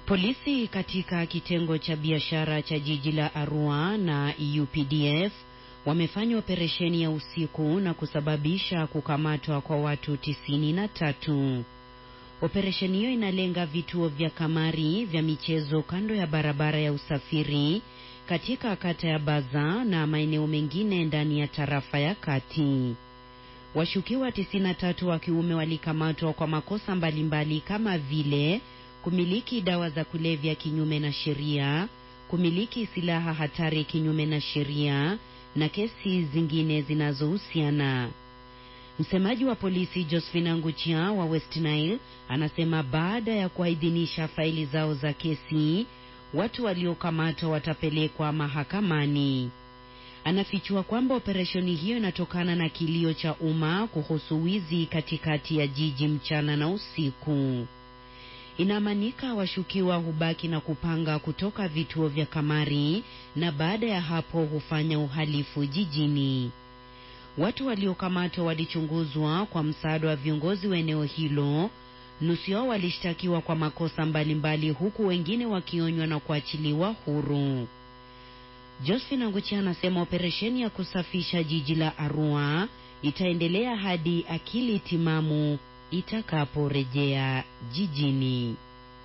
Polisi katika kitengo cha biashara cha jiji la Arua na UPDF wamefanya operesheni ya usiku na kusababisha kukamatwa kwa watu tisini na tatu. Operesheni hiyo inalenga vituo vya kamari vya michezo kando ya barabara ya usafiri katika kata ya Baza na maeneo mengine ndani ya tarafa ya Kati. Washukiwa 93 wa kiume walikamatwa kwa makosa mbalimbali kama vile kumiliki dawa za kulevya kinyume na sheria, kumiliki silaha hatari kinyume na sheria na kesi zingine zinazohusiana. Msemaji wa polisi Josephine Anguchia wa West Nile anasema baada ya kuidhinisha faili zao za kesi, watu waliokamatwa watapelekwa mahakamani. Anafichua kwamba operesheni hiyo inatokana na kilio cha umma kuhusu wizi katikati ya jiji mchana na usiku. Inaamanika washukiwa hubaki na kupanga kutoka vituo vya kamari na baada ya hapo hufanya uhalifu jijini. Watu waliokamatwa walichunguzwa kwa msaada wa viongozi wa eneo hilo. Nusu yao walishtakiwa kwa makosa mbalimbali, huku wengine wakionywa na kuachiliwa huru. Josephine Anguchia anasema operesheni ya kusafisha jiji la Arua itaendelea hadi akili timamu itakaporejea jijini.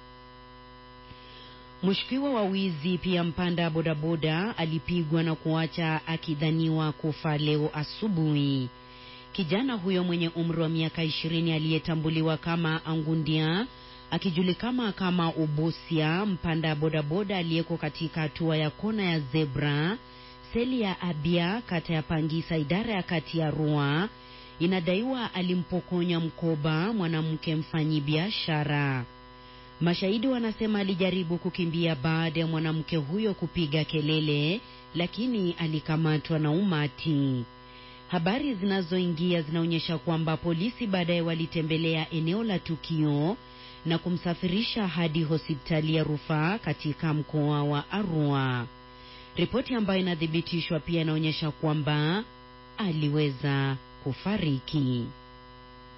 Mshukiwa wa wizi pia mpanda bodaboda alipigwa na kuacha akidhaniwa kufa leo asubuhi. Kijana huyo mwenye umri wa miaka ishirini aliyetambuliwa kama Angundia akijulikana kama Ubusia, mpanda bodaboda aliyeko katika hatua ya kona ya zebra seli ya Abia, kata ya Pangisa, idara ya kati ya Arua, inadaiwa alimpokonya mkoba mwanamke mfanyi biashara. Mashahidi wanasema alijaribu kukimbia baada ya mwanamke huyo kupiga kelele, lakini alikamatwa na umati. Habari zinazoingia zinaonyesha kwamba polisi baadaye walitembelea eneo la tukio na kumsafirisha hadi hospitali ya rufaa katika mkoa wa Arua. Ripoti ambayo inathibitishwa pia inaonyesha kwamba aliweza kufariki.